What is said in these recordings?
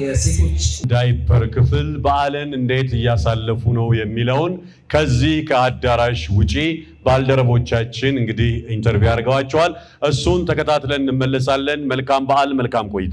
የሴቶች ዳይፐር ክፍል በዓልን እንዴት እያሳለፉ ነው የሚለውን ከዚህ ከአዳራሽ ውጪ ባልደረቦቻችን እንግዲህ ኢንተርቪው አድርገዋቸዋል። እሱን ተከታትለን እንመለሳለን። መልካም በዓል፣ መልካም ቆይታ።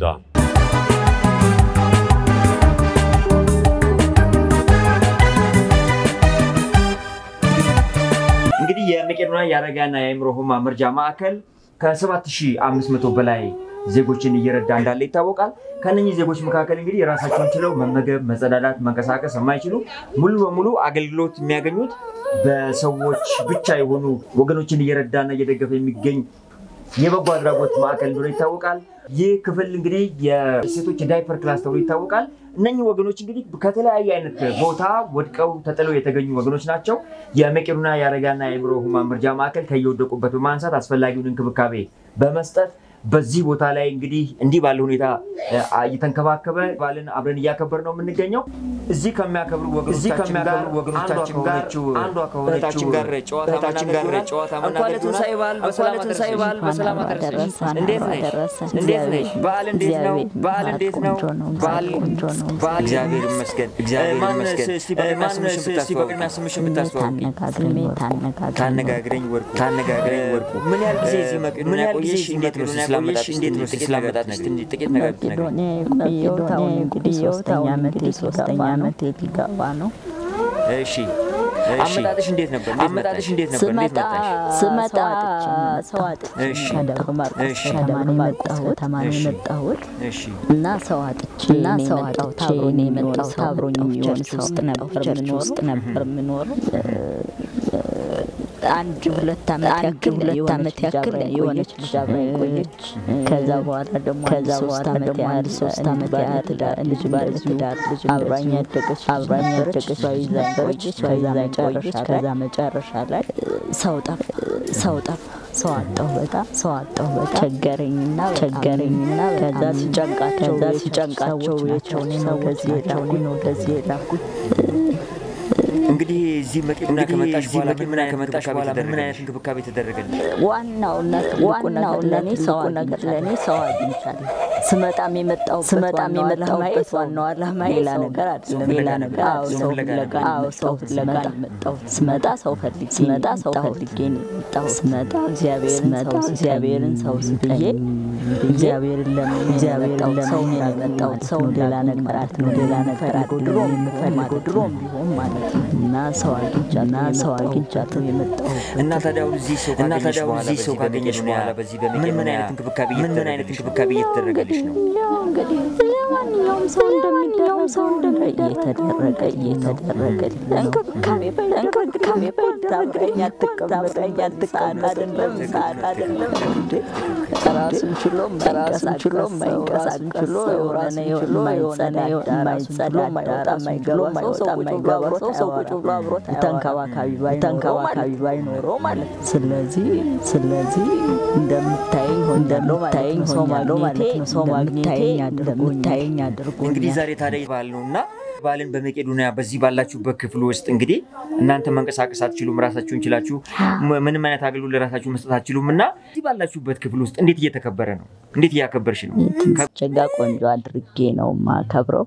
እንግዲህ የመቄዶንያ የአረጋና የአእምሮ ህሙማን መርጃ ማዕከል ከ7500 በላይ ዜጎችን እየረዳ እንዳለ ይታወቃል። ከነኚህ ዜጎች መካከል እንግዲህ የራሳቸውን ችለው መመገብ፣ መጸዳዳት፣ መንቀሳቀስ የማይችሉ ሙሉ በሙሉ አገልግሎት የሚያገኙት በሰዎች ብቻ የሆኑ ወገኖችን እየረዳና እየደገፈ የሚገኝ የበጎ አድራጎት ማዕከል እንደሆነ ይታወቃል። ይህ ክፍል እንግዲህ የሴቶች የዳይፐር ክላስ ተብሎ ይታወቃል። እነኚህ ወገኖች እንግዲህ ከተለያየ አይነት ቦታ ወድቀው ተጥለው የተገኙ ወገኖች ናቸው። የመቄዶንያ የአረጋና የአእምሮ ህሙማን መርጃ ማዕከል ከየወደቁበት በማንሳት አስፈላጊውን እንክብካቤ በመስጠት በዚህ ቦታ ላይ እንግዲህ እንዲህ ባለ ሁኔታ እየተንከባከበ ባልን አብረን እያከበር ነው የምንገኘው። እዚህ ከሚያከብሩ ወገኖቻችን ጋር ወገኖቻችን ጋር አንዷ ከሆነችው ጋር ጨዋታ እህታችን ጋር ጨዋታ እንኳን ለትንሣኤ በዓል በሰላም ለትንሣኤ በዓል በሰላም አደረሰሽ። እንዴት ነሽ? እንዴት ነሽ? በዓል እንዴት ነው? በዓል እንዴት ነው? በዓል በዓል እግዚአብሔር ይመስገን እግዚአብሔር ይመስገን። እስቲ በቅድሚያ ስምሽን ብታስተዋውቂ። ታነጋግረኝ ወርቁ ታነጋግረኝ ወርቁ። ምን ያህል ጊዜ እዚህ መቄዶንያ ቆየሽ? እንዴት ነው ስላመጣጥሽ? እንዴት ነው ስላመጣጥሽ? ጥቂት ነገር ብትነግሪኝ። የቆየሁት አሁን እንግዲህ ሶስተኛ ዓመቴ ሶስተኛ ዓመቴ ሊገባ ነው። እሺ አመጣጥሽ እንዴት ነበር? አመጣጥሽ እንዴት ነበር? እንዴት ስመጣ መጣሽ? ስመጣ ሰው አጥቼ እሺ። ከደብረ ማርቆስ እሺ። ከተማ ነው የመጣሁት ከተማ ነው እሺ። የመጣሁት እሺ እና ሰው አጥቼ እና ነው ሰው የመጣሁት። አጥቼ አብሮኝ ነው የሚኖር የመጣሁት። ሰው አብሮኝ መጣሁ። የሚሆን ቸርች ሰው ውስጥ መጣሁ። ነበር ቸርች የምኖረው። ውስጥ ነበር የምኖረው። አንድ ሁለት ዓመት አንድ ያክል ሁለት የሆነች ዓመት ልጅ ያክል አብራኝ የሆነች ቆየች። ልጅ አብራኝ ቆየች። ከዛ በኋላ ደግሞ ከዛ አንድ ሶስት በኋላ ዓመት ደግሞ ያህል አንድ ሶስት እንዲህ ዓመት ባለ ያህል ትዳር ልጅ እንዲህ ባለ ባለ ትዳር ልጅ አብራኝ እንደዚሁ ያደገች አብራኝ ልጅ ያደገች ነበረች። እሷ ይዛኝ ነበረች። ቆየች። እሷ ከዛ ይዛኝ መጨረሻ ቆየች። ከዛ ከዛ መጨረሻ ላይ ሰው ጠፋ ሰው ጠፋ ሰው አጣሁ በጣም ሰው አጣሁ በጣም ቸገረኝና ቸገረኝና ከዛ ሲጨንቃቸው ከዛ ሲጨንቃቸው የቸውን ነው ወደዚህ የላኩኝ ነው ወደዚህ የላኩኝ እንግዲህ እዚህ መቄዶንያ ከመጣሽ በኋላ ምን አይነት ከመጣሽ በኋላ ምን አይነት እንክብካቤ ተደረገልሽ? ዋናውና ትልቁ ነገር ለእኔ ሰው ነገር ለእኔ ሰው አግኝቻለሁ። ስመጣም የመጣሁበት ስመጣም የመጣሁበት ዋናው ዓላማ ሌላ ነገር አይደለም። ሌላ ነገር አዎ ሰው ፍለጋ አዎ ሰው ፍለጋ ነው የመጣሁት። ስመጣ ሰው ፈልጌ ስመጣ ሰው ፈልጌ ነው የመጣሁት። ስመጣ እግዚአብሔርን ስመጣ እግዚአብሔርን ሰው ብዬ እግዚአብሔርን ለምን እግዚአብሔርን ለምን ሰው ነው የመጣሁት። ሰው ሌላ ነገር ነው ሌላ ነገር አይደለም ድሮም የምፈልገው ድሮም ቢሆን ማለት ነው እና ሰው አግኝቻለሁ እና ሰው አግኝቻለሁ የመጣሁት እና ታዲያ አሁን እዚህ ሰው እና ካገኘሽ ታዲያ አሁን በኋላ እዚህ ሰው በዚህ ካገኘሽ በመቄዶንያ በኋላ በዚህ ምን ምን በመቄዶንያ አይነት እንክብካቤ ምን ምን አይነት እየተደረገልሽ ነው? እንክብካቤ እየተደረገልሽ ነው? እንግዲህ ማንኛውም ሰው እንደሚደረገው ሰው እየተደረገ እየተደረገልኝ ነው። እንክብካቤ እንክብካቤ ባይደረግልኝ አትቀመጠኝ ሰዓት አይደለም ሰዓት አይደለም እንዴ ራሱን ችሎ ራሱን ችሎ ማይንቀሳቀስ ችሎ የሆነ የማይጸዳ የማይጸዳ ማይወጣ ማይገባ ሰው ማይገባ ሰው ሰው ቁጭ ብሎ አብሮት ተንከባካቢ ባይ ተንከባካቢ ባይኖረው ማለት ነው። ስለዚህ ስለዚህ እንደምታየኝ እንደምታየኝ ሰው ማግኘቴ ሰው ማግኘቴ እንደምታየኝ አድርጎኛል። እንግዲህ ዛሬ ታዲያ በዓል ነው እና በዓልን በመቄዶንያ በዚህ ባላችሁበት ክፍል ውስጥ እንግዲህ እናንተ መንቀሳቀስ አትችሉም፣ ራሳችሁን ችላችሁ ም- ምንም አይነት አገልግሎት ለራሳችሁ መስጠት አትችሉም እና እዚህ ባላችሁበት ክፍል ውስጥ እንዴት እየተከበረ ነው? እንዴት እያከበርሽ ነው? ቸጋ ቆንጆ አድርጌ ነው ማከብረው።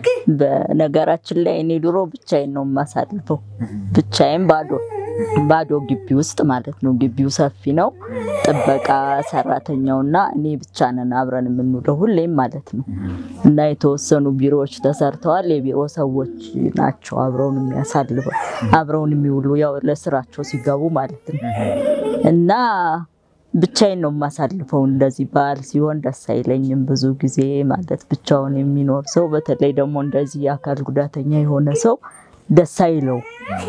በነገራችን ላይ እኔ ድሮ ብቻዬን ነው የማሳልፈው፣ ብቻዬን ባዶ ባዶ ግቢ ውስጥ ማለት ነው። ግቢው ሰፊ ነው። ጥበቃ ሰራተኛውና እኔ ብቻ ነን አብረን የምንውለው ሁሌም ማለት ነው። እና የተወሰኑ ቢሮዎች ተሰርተዋል። የቢሮ ሰዎች ናቸው አብረውን የሚያሳልፈው አብረውን የሚውሉ ያው ለስራቸው ሲገቡ ማለት ነው እና ብቻዬን ነው የማሳልፈው። እንደዚህ በዓል ሲሆን ደስ አይለኝም ብዙ ጊዜ ማለት ብቻውን የሚኖር ሰው በተለይ ደግሞ እንደዚህ የአካል ጉዳተኛ የሆነ ሰው ደስ አይለው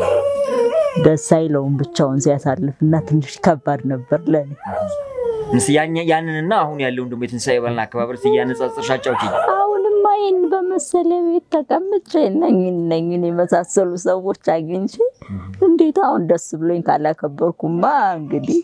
ደስ አይለውም ብቻውን ሲያሳልፍ እና ትንሽ ከባድ ነበር ለኔ። ምስ- ያኛ- ያንንና አሁን ያለውን ደግሞ የትንሣኤ በዓልን አከባበር እስኪ እያነጻጸርሽ አጫውቺኝ። አሁንማ ይህን በመሰለ ቤት ተቀምጬ እነኝን እነኝን የመሳሰሉ ሰዎች አግኝቼ እንዴት አሁን ደስ ብሎኝ ካላከበርኩማ እንግዲህ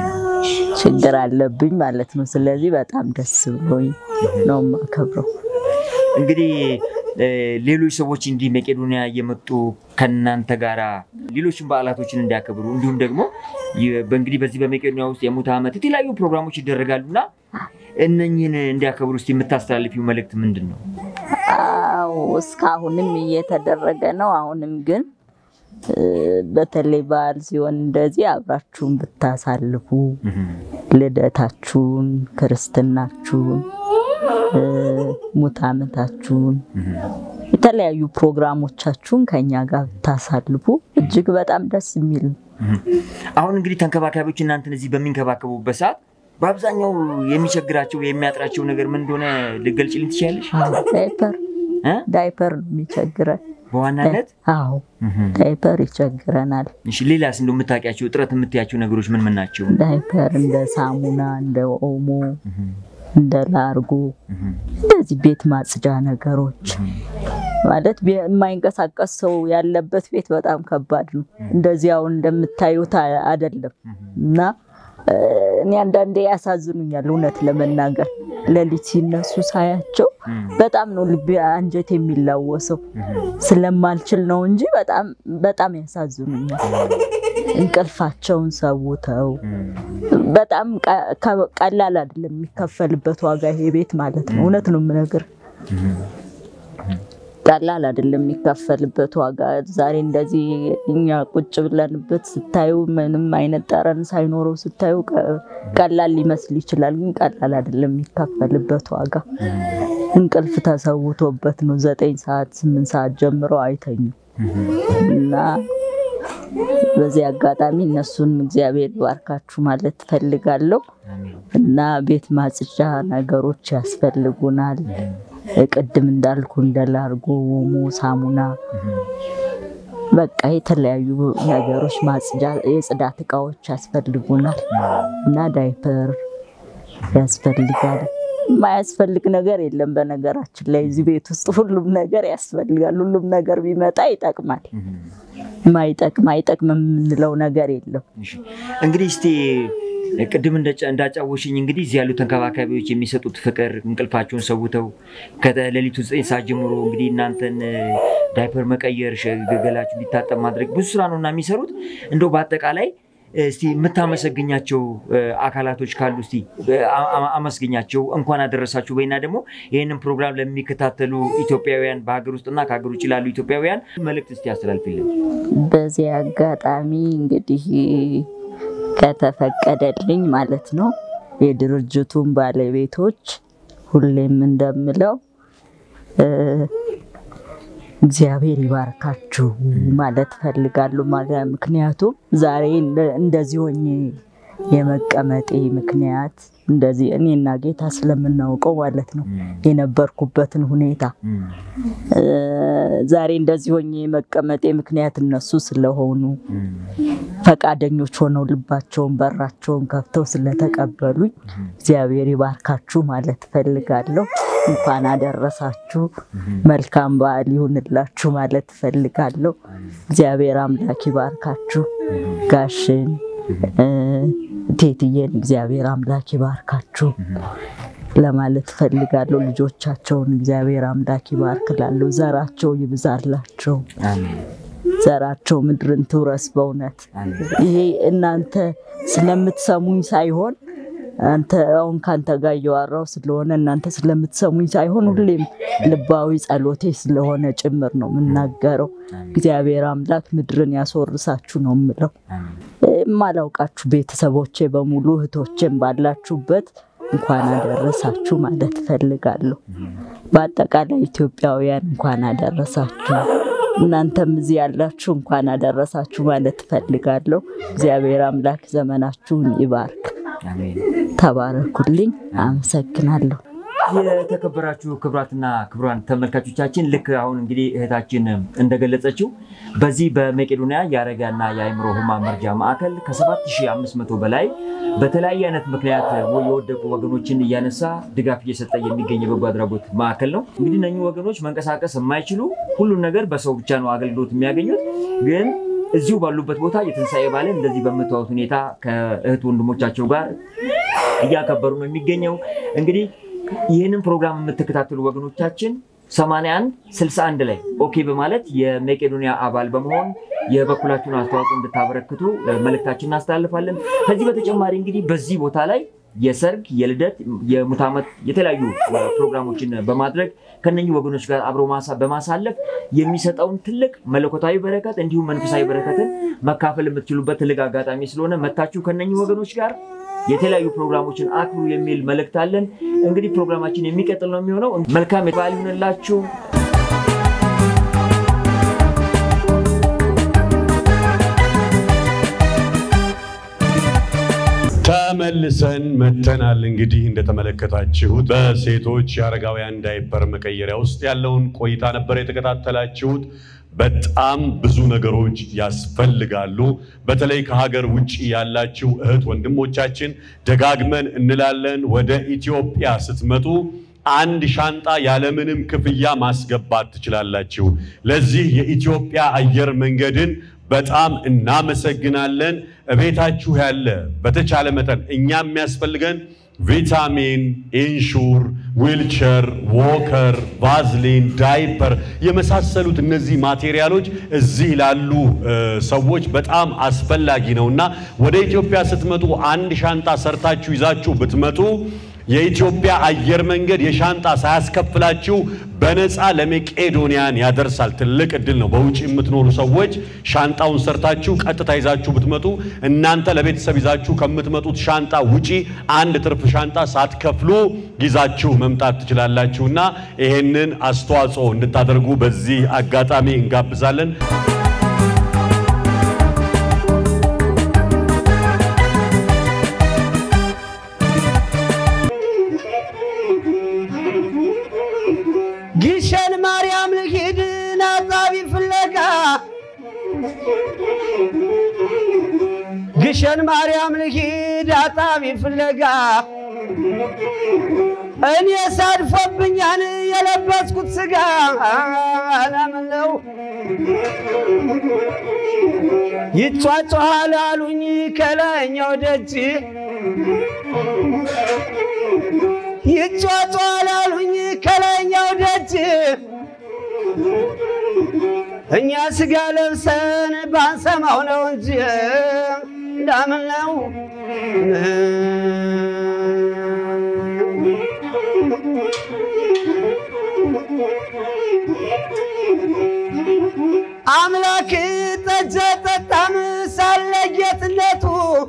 ችግር አለብኝ ማለት ነው። ስለዚህ በጣም ደስ ብሎኝ ነው የማከብረው። እንግዲህ እ፣ ሌሎች ሰዎች እንዲህ መቄዶንያ እየመጡ ከእናንተ ጋራ ሌሎችን በዓላቶችን እንዲያከብሩ እንዲሁም ደግሞ የ- በእንግዲህ በዚህ በመቄዶንያ ውስጥ የሙት ዓመት የተለያዩ ፕሮግራሞች ይደረጋሉ እና እነኝህን እንዲያከብሩ ውስጥ የምታስተላልፊው መልእክት ምንድን ነው? ያው እስካሁንም እየተደረገ ነው። አሁንም ግን እ፣ በተለይ በዓል ሲሆን እንደዚህ አብራችሁን ብታሳልፉ ልደታችሁን፣ ክርስትናችሁን፣ እ፣ ሙት ዓመታችሁን የተለያዩ ፕሮግራሞቻችሁን ከኛ ጋር ብታሳልፉ እጅግ በጣም ደስ የሚል ነው። አሁን እንግዲህ ተንከባካቢዎች እናንተን እዚህ በሚንከባከቡበት ሰዓት በአብዛኛው የሚቸግራቸው የሚያጥራቸው ነገር ምን እንደሆነ ልገልጭልኝ ትችላለሽ? ዳይፐር እ? ዳይፐር ነው የሚቸግረን። በዋናነት አዎ ዳይፐር ይቸግረናል። እሺ፣ ሌላስ እንደው የምታውቂያቸው እጥረት የምትያቸው ነገሮች ምን ምን ናቸው? ዳይፐር እንደ ሳሙና፣ እንደ ኦሞ፣ እንደ ላርጎ እንደዚህ ቤት ማጽጃ ነገሮች ማለት ቤ- የማይንቀሳቀስ ሰው ያለበት ቤት በጣም ከባድ ነው። እንደዚህ አሁን እንደምታዩት አ- አይደለም እና እ፣ እኔ አንዳንዴ ያሳዝኑኛል እውነት ለመናገር ሌሊት ሲነሱ ሳያቸው በጣም ነው ልቤ አንጀት የሚላወሰው። ስለማልችል ነው እንጂ በጣም በጣም ያሳዝኑኛል። እንቅልፋቸውን ሰውተው በጣም ቀ- ከ- ቀላል አይደለም የሚከፈልበት ዋጋ ይሄ ቤት ማለት ነው። እውነት ነው የምነግር ቀላል አይደለም የሚከፈልበት ዋጋ። ዛሬ እንደዚህ እኛ ቁጭ ብለንበት ስታዩ ምንም አይነት ጠረን ሳይኖረው ስታዩ ቀ- ቀላል ሊመስል ይችላል፣ ግን ቀላል አይደለም የሚከፈልበት ዋጋ። እንቅልፍ ተሰውቶበት ነው ዘጠኝ ሰዓት ስምንት ሰዓት ጀምረው አይተኙም እና በዚህ አጋጣሚ እነሱን እግዚአብሔር ይባርካችሁ ማለት ትፈልጋለሁ እና ቤት ማጽጃ ነገሮች ያስፈልጉናል። ቅድም እንዳልኩ እንደ ላርጎ፣ ኦሞ፣ ሳሙና በቃ የተለያዩ ነገሮች ማጽጃ፣ የጽዳት እቃዎች ያስፈልጉናል እና ዳይፐር ያስፈልጋል። የማያስፈልግ ነገር የለም። በነገራችን ላይ እዚህ ቤት ውስጥ ሁሉም ነገር ያስፈልጋል። ሁሉም ነገር ቢመጣ ይጠቅማል። ማይጠቅም አይጠቅም የምንለው ነገር የለም። እሺ፣ እንግዲህ እስቲ ቅድም እንደጫ- እንዳጫወሽኝ እንግዲህ እዚህ ያሉ ተንከባካቢዎች የሚሰጡት ፍቅር እንቅልፋቸውን ሰውተው ከሌሊቱ ዘጠኝ ሰዓት ጀምሮ እንግዲህ እናንተን እ፣ ዳይፐር መቀየር፣ ሸ- ገላችሁ እንዲታጠብ ማድረግ ብዙ ስራ ነው እና የሚሰሩት እንደው በአጠቃላይ እስቲ የምታመሰግኛቸው እ፣ አካላቶች ካሉ እስቲ እ፣ አ- አ- አመስግኛቸው እንኳን አደረሳችሁ በይና ደግሞ ይህንን ፕሮግራም ለሚከታተሉ ኢትዮጵያውያን በሀገር ውስጥና ከሀገር ውጭ ላሉ ኢትዮጵያውያን መልእክት እስቲ ያስተላልፍልን። በዚህ አጋጣሚ እንግዲህ ከተፈቀደልኝ ማለት ነው የድርጅቱን ባለቤቶች ሁሌም እንደምለው እ፣ እግዚአብሔር ይባርካችሁ ማለት ፈልጋለሁ። ማለት ምክንያቱም ዛሬ እንደ- እንደዚህ ሆኜ የመቀመጤ ምክንያት እንደዚህ እኔና ጌታ ስለምናውቀው ማለት ነው የነበርኩበትን ሁኔታ እ፣ ዛሬ እንደዚህ ሆኜ የመቀመጤ ምክንያት እነሱ ስለሆኑ ፈቃደኞች ሆነው ልባቸውን በራቸውን ከፍተው ስለተቀበሉኝ እግዚአብሔር ይባርካችሁ ማለት ፈልጋለሁ። እንኳን አደረሳችሁ። መልካም በዓል ይሁንላችሁ ማለት ፈልጋለሁ። እግዚአብሔር አምላክ ይባርካችሁ። ጋሽን እ፣ ቴትዬን እግዚአብሔር አምላክ ይባርካችሁ ለማለት ፈልጋለሁ። ልጆቻቸውን እግዚአብሔር አምላክ ይባርክላለሁ። ዘራቸው ይብዛላቸው። ዘራቸው ምድርን ትውረስ። በእውነት ይሄ እናንተ ስለምትሰሙኝ ሳይሆን አንተ አሁን ከአንተ ጋር እያወራሁ ስለሆነ እናንተ ስለምትሰሙኝ ሳይሆን ሁሌም ልባዊ ጸሎቴ ስለሆነ ጭምር ነው የምናገረው። እግዚአብሔር አምላክ ምድርን ያስወርሳችሁ ነው የምለው። የማላውቃችሁ ቤተሰቦቼ በሙሉ እህቶቼም ባላችሁበት እንኳን አደረሳችሁ ማለት እፈልጋለሁ። በአጠቃላይ ኢትዮጵያውያን እንኳን አደረሳችሁ። እናንተም እዚህ ያላችሁ እንኳን አደረሳችሁ ማለት እፈልጋለሁ። እግዚአብሔር አምላክ ዘመናችሁን ይባርክ። ተባረኩልኝ። አመሰግናለሁ። የተከበራችሁ ክቡራትና ክቡራን ተመልካቾቻችን ልክ አሁን እንግዲህ እህታችን እንደገለጸችው በዚህ በመቄዶንያ የአረጋና የአእምሮ ህሙማን መርጃ ማዕከል ከ7500 በላይ በተለያየ አይነት ምክንያት የወደቁ ወገኖችን እያነሳ ድጋፍ እየሰጠ የሚገኝ የበጎ አድራጎት ማዕከል ነው። እንግዲህ እነኚህ ወገኖች መንቀሳቀስ የማይችሉ ሁሉን ነገር በሰው ብቻ ነው አገልግሎት የሚያገኙት ግን እዚሁ ባሉበት ቦታ የትንሣኤ በዓልን እንደዚህ በምታዩት ሁኔታ ከእህት ወንድሞቻቸው ጋር እያከበሩ ነው የሚገኘው። እንግዲህ ይህንን ፕሮግራም የምትከታተሉ ወገኖቻችን 81 61 ላይ ኦኬ በማለት የመቄዶንያ አባል በመሆን የበኩላችሁን አስተዋጽኦ እንድታበረክቱ መልእክታችን እናስተላልፋለን። ከዚህ በተጨማሪ እንግዲህ በዚህ ቦታ ላይ የሰርግ፣ የልደት፣ የሙት ዓመት የተለያዩ ፕሮግራሞችን በማድረግ ከነኚህ ወገኖች ጋር አብሮ ማሳ- በማሳለፍ የሚሰጠውን ትልቅ መለኮታዊ በረከት እንዲሁም መንፈሳዊ በረከትን መካፈል የምትችሉበት ትልቅ አጋጣሚ ስለሆነ መታችሁ ከነኚህ ወገኖች ጋር የተለያዩ ፕሮግራሞችን አክብሩ የሚል መልእክት አለን። እንግዲህ ፕሮግራማችን የሚቀጥል ነው የሚሆነው። መልካም በዓል ይሁንላችሁ። ተመልሰን መተናል። እንግዲህ እንደተመለከታችሁት በሴቶች የአረጋውያን ዳይፐር መቀየሪያ ውስጥ ያለውን ቆይታ ነበር የተከታተላችሁት። በጣም ብዙ ነገሮች ያስፈልጋሉ። በተለይ ከሀገር ውጭ ያላችሁ እህት ወንድሞቻችን ደጋግመን እንላለን፣ ወደ ኢትዮጵያ ስትመጡ አንድ ሻንጣ ያለምንም ክፍያ ማስገባት ትችላላችሁ። ለዚህ የኢትዮጵያ አየር መንገድን በጣም እናመሰግናለን። እቤታችሁ ያለ በተቻለ መጠን እኛ የሚያስፈልገን ቪታሚን፣ ኢንሹር፣ ዊልቸር፣ ዎከር፣ ቫዝሊን፣ ዳይፐር የመሳሰሉት እነዚህ ማቴሪያሎች እዚህ ላሉ እ፣ ሰዎች በጣም አስፈላጊ ነው እና ወደ ኢትዮጵያ ስትመጡ አንድ ሻንጣ ሰርታችሁ ይዛችሁ ብትመጡ የኢትዮጵያ አየር መንገድ የሻንጣ ሳያስከፍላችሁ በነፃ ለመቄዶንያን ያደርሳል። ትልቅ እድል ነው። በውጭ የምትኖሩ ሰዎች ሻንጣውን ሰርታችሁ ቀጥታ ይዛችሁ ብትመጡ እናንተ ለቤተሰብ ይዛችሁ ከምትመጡት ሻንጣ ውጪ አንድ ትርፍ ሻንጣ ሳትከፍሉ ይዛችሁ መምጣት ትችላላችሁና ይሄንን አስተዋጽኦ እንድታደርጉ በዚህ አጋጣሚ እንጋብዛለን። ግሸን ማርያም ልሂድ ናጣቢ ፍለጋ ግሸን ማርያም ልሂድ አጣቢ ፍለጋ እኔ ሳድፎብኛን የለበስኩት ስጋ ለምን ነው ይጫጫሃል አሉኝ ከላይኛው ደጅ ይጫጫሃል አሉኝ ከላይኛው ደጅ እኛ ስጋ ለብሰን ባንሰማው ነው እንጂ እንዳምን ነው አምላክ ጠጀ ጠጣም ሳለ ጌትነቱ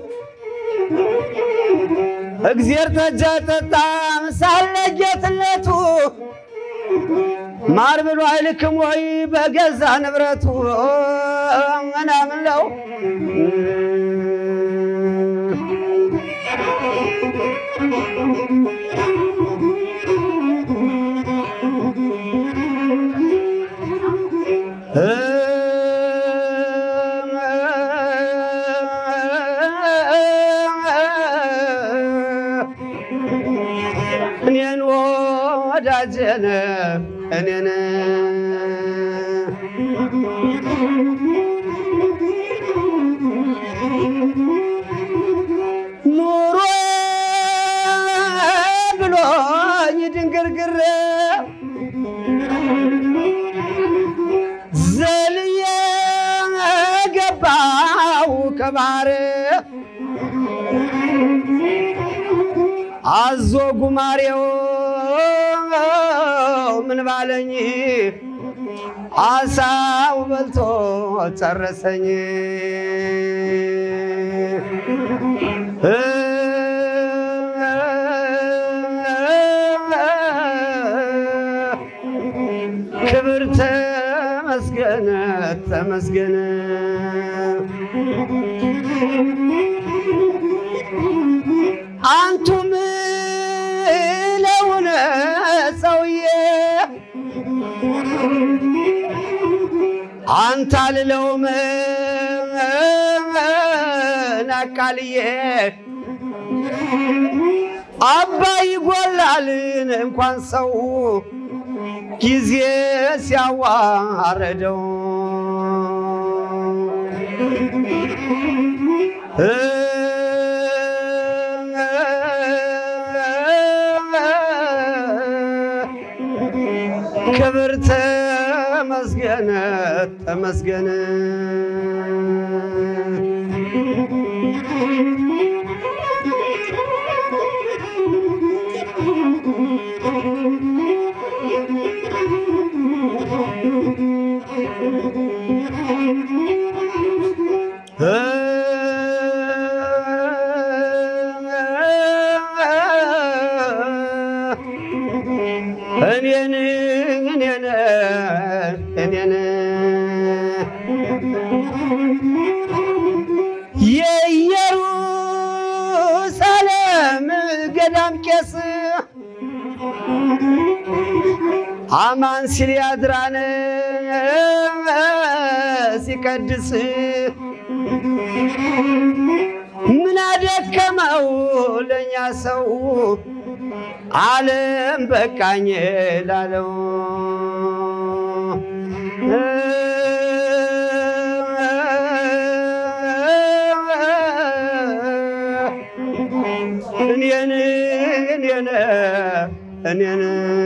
እግዜር ጠጀ ጠጣም ሳለ ጌትነቱ ማር ብሎ አይልክም ወይ በገዛ ንብረቱ ምናምን ነው እኔን ወዳጀነ እኔን ኑሮ ብሎኝ ድንግርግር ዘልዬ ገባው ከባህር አዞ ጉማሬው ምን ባለኝ አሳው በልቶ ጨረሰኝ። ክብር ተመስገነ ተመስገነ አንቱ ምለውነ ሰውዬ አንተ አልለውም ናቃልዬ አባይ ይጎላልን እንኳን ሰው ጊዜ ሲያዋረደው ክብር ተመስገነ ተመስገነ እኔን እኔን እኔን የኢየሩሳሌም ገዳም ቄስ አማን ሲል ያድራን ሲቀድስ ምን አደከመው ለእኛ ሰው ዓለም በቃኝ ላለው እኔን እኔን እኔን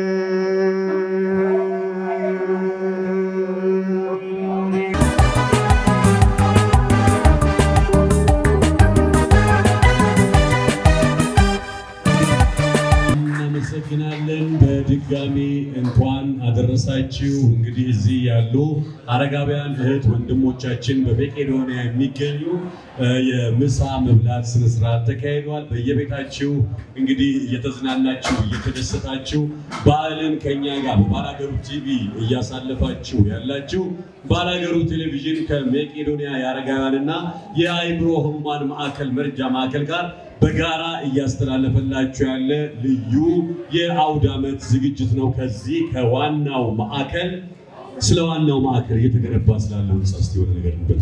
እናመሰግናለን። በድጋሚ እንኳን አደረሳችሁ። እንግዲህ እዚህ ያሉ አረጋውያን እህት ወንድሞቻችን በመቄዶንያ የሚገኙ እ የምሳ መብላት ስነስርዓት ተካሂዷል። በየቤታችሁ እንግዲህ እየተዝናናችሁ እየተደሰታችሁ በዓልን ከኛ ጋር በባላገሩ ቲቪ እያሳለፋችሁ ያላችሁ ባላገሩ ቴሌቪዥን ከመቄዶንያ የአረጋውያንና የአእምሮ ህሙማን ማዕከል መርጃ ማዕከል ጋር በጋራ እያስተላለፈላችሁ ያለ ልዩ የአውደ ዓመት ዝግጅት ነው። ከዚህ ከዋናው ማዕከል ስለ ዋናው ማዕከል እየተገነባ ስላለው ህንፃ እስኪ የሆነ ነገር እንበል።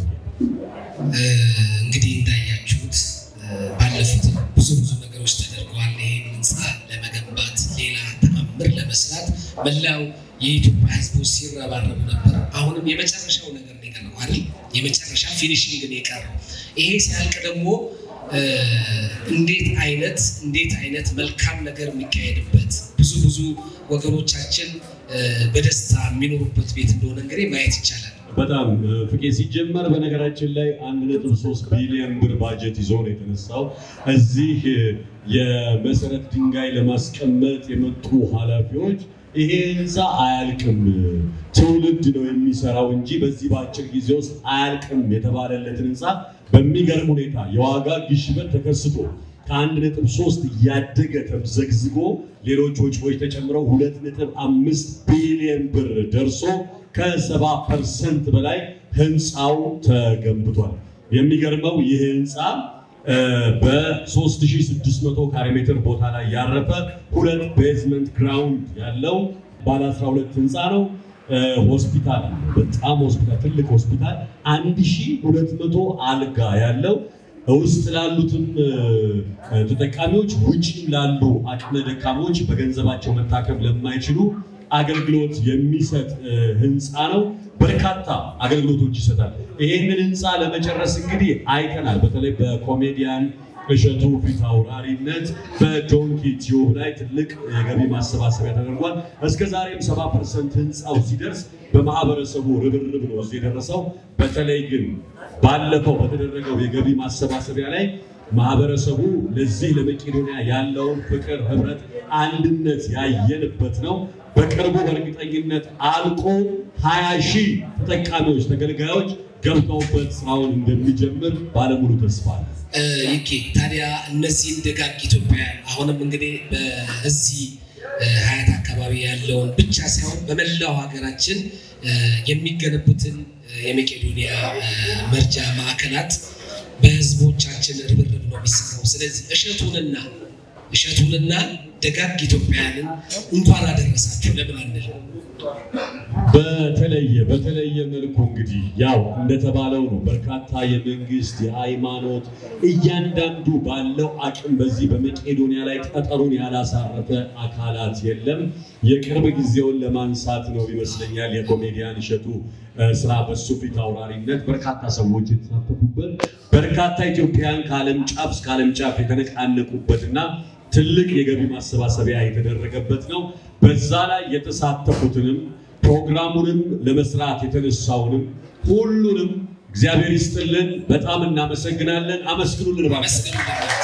እንግዲህ እንዳያችሁት ባለፉት ብዙ ብዙ ነገሮች ተደርገዋል። ይህን ህንፃ ለመገንባት ሌላ ተአምር ለመስራት መላው የኢትዮጵያ ህዝቦች ሲረባረቡ ነበር። አሁንም የመጨረሻው ነገር ነው የቀረው አይደል? የመጨረሻ ፊኒሽንግ ነው የቀረው። ይሄ ሲያልቅ ደግሞ እንዴት አይነት እንዴት አይነት መልካም ነገር የሚካሄድበት ብዙ ብዙ ወገኖቻችን በደስታ የሚኖሩበት ቤት እንደሆነ እንግዲህ ማየት ይቻላል። በጣም ፍቄ ሲጀመር በነገራችን ላይ አንድ ነጥብ ሶስት ቢሊዮን ብር ባጀት ይዞ ነው የተነሳው። እዚህ የመሰረት ድንጋይ ለማስቀመጥ የመጡ ኃላፊዎች ይሄ ህንፃ አያልቅም፣ ትውልድ ነው የሚሰራው እንጂ በዚህ በአጭር ጊዜ ውስጥ አያልቅም የተባለለትን ህንፃ በሚገርም ሁኔታ የዋጋ ግሽበት ተከስቶ ከአንድ ነጥብ ሶስት እያደገ ተምዘግዝጎ ሌሎች ወጪዎች ተጨምረው ሁለት ነጥብ አምስት ቢሊዮን ብር ደርሶ ከሰባ ፐርሰንት በላይ ህንፃው ተገንብቷል። የሚገርመው ይህ ህንፃ በ3600 ካሬ ሜትር ቦታ ላይ ያረፈ ሁለት ቤዝመንት ግራውንድ ያለው ባለ 12 ህንፃ ነው። ሆስፒታል በጣም ሆስፒታል ትልቅ ሆስፒታል 1200 አልጋ ያለው ውስጥ ላሉትም ተጠቃሚዎች ውጭም ላሉ አቅመ ደካሞች በገንዘባቸው መታከም ለማይችሉ አገልግሎት የሚሰጥ ህንፃ ነው። በርካታ አገልግሎቶች ይሰጣል። ይህንን ህንፃ ለመጨረስ እንግዲህ አይተናል። በተለይ በኮሜዲያን እሸቱ ፊት አውራሪነት በዶንኪ ቲዩብ ላይ ትልቅ የገቢ ማሰባሰቢያ ተደርጓል። እስከ ዛሬም ሰባ ፐርሰንት ህንፃው ሲደርስ በማህበረሰቡ ርብርብ ነው እዚህ የደረሰው። በተለይ ግን ባለፈው በተደረገው የገቢ ማሰባሰቢያ ላይ ማህበረሰቡ ለዚህ ለመቄዶንያ ያለውን ፍቅር፣ ህብረት፣ አንድነት ያየንበት ነው። በቅርቡ በእርግጠኝነት አልቆ ሀያ ሺህ ተጠቃሚዎች ተገልጋዮች ገብተውበት ስራውን እንደሚጀምር ባለሙሉ ተስፋ ነው። ይኬ ታዲያ እነዚህን ደጋግ ኢትዮጵያውያን አሁንም እንግዲህ በዚህ ሀያት አካባቢ ያለውን ብቻ ሳይሆን በመላው ሀገራችን የሚገነቡትን የመቄዶንያ መርጃ ማዕከላት በህዝቦቻችን ርብርብ ነው የሚሰራው። ስለዚህ እሸቱንና እሸቱንና ደጋግ ኢትዮጵያውያንን እንኳን አደረሳችሁ ለምን አንል? በተለየ በተለየ መልኩ እንግዲህ ያው እንደተባለው ነው። በርካታ የመንግስት የሃይማኖት እያንዳንዱ ባለው አቅም በዚህ በመቄዶንያ ላይ ጠጠሩን ያላሳረፈ አካላት የለም። የቅርብ ጊዜውን ለማንሳት ነው ይመስለኛል የኮሜዲያን እሸቱ ስራ በሱ ፊት አውራሪነት በርካታ ሰዎች የተሳተፉበት በርካታ ኢትዮጵያን ከዓለም ጫፍ እስከ ዓለም ጫፍ የተነቃነቁበትና ትልቅ የገቢ ማሰባሰቢያ የተደረገበት ነው። በዛ ላይ የተሳተፉትንም ፕሮግራሙንም ለመስራት የተነሳውንም ሁሉንም እግዚአብሔር ይስጥልን። በጣም እናመሰግናለን። አመስግኑልን እባክህ። መስገን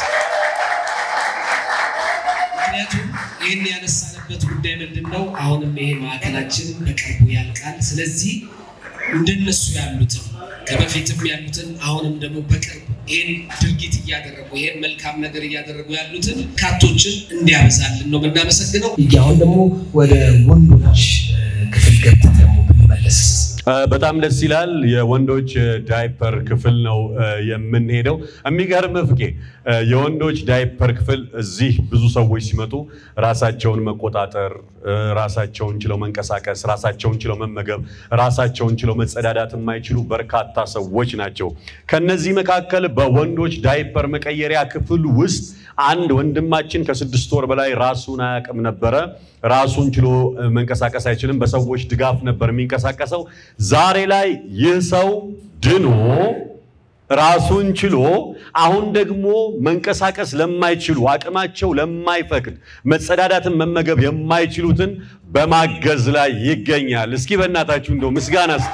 ምክንያቱም ይህን ያነሳንበት ጉዳይ ምንድን ነው? አሁንም ይሄ ማዕከላችን በቅርቡ ያልቃል። ስለዚህ እንደነሱ ያሉትን ከበፊትም ያሉትን አሁንም ደግሞ በቅርብ ይህን ድርጊት እያደረጉ ይህን መልካም ነገር እያደረጉ ያሉትን ካቶችን እንዲያበዛልን ነው የምናመሰግነው። አሁን ደግሞ ወደ ወንዶች ክፍል ገብተን ደግሞ ብንመለስ በጣም ደስ ይላል። የወንዶች ዳይፐር ክፍል ነው የምንሄደው። የሚገርም ፍቄ የወንዶች ዳይፐር ክፍል እዚህ ብዙ ሰዎች ሲመጡ ራሳቸውን መቆጣጠር፣ ራሳቸውን ችለው መንቀሳቀስ፣ ራሳቸውን ችለው መመገብ፣ ራሳቸውን ችለው መጸዳዳት የማይችሉ በርካታ ሰዎች ናቸው። ከነዚህ መካከል በወንዶች ዳይፐር መቀየሪያ ክፍል ውስጥ አንድ ወንድማችን ከስድስት ወር በላይ ራሱን አያውቅም ነበረ። ራሱን ችሎ መንቀሳቀስ አይችልም። በሰዎች ድጋፍ ነበር የሚንቀሳቀሰው። ዛሬ ላይ ይህ ሰው ድኖ ራሱን ችሎ አሁን ደግሞ መንቀሳቀስ ለማይችሉ አቅማቸው ለማይፈቅድ መጸዳዳትን መመገብ የማይችሉትን በማገዝ ላይ ይገኛል። እስኪ በእናታችሁ እንደው ምስጋና ስጡ።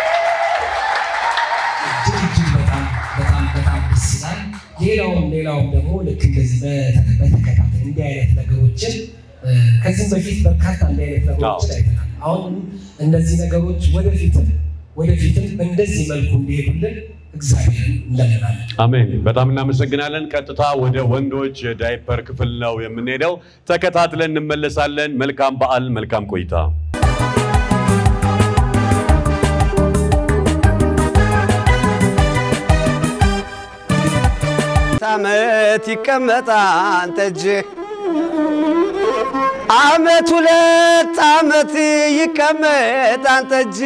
እጅግ በጣም በጣም በጣም ደስ ይላል። ሌላውም ሌላውም ደግሞ ልክ እንደዚህ በተከታታይ እንዲህ አይነት ነገሮችን ከዚህም በፊት በርካታ እንዲህ አይነት ነገሮችን አይተናል። አሁን እነዚህ ነገሮች ወደፊትም ወደፊትም እንደዚህ መልኩ እንዲሄዱልን እግዚአብሔርን እንለምናለን። አሜን። በጣም እናመሰግናለን። ቀጥታ ወደ ወንዶች ዳይፐር ክፍል ነው የምንሄደው። ተከታትለን እንመለሳለን። መልካም በዓል፣ መልካም ቆይታ። አመት ይቀመጣል ጠጅ አመት ሁለት አመት ይቀመጣል ጠጅ።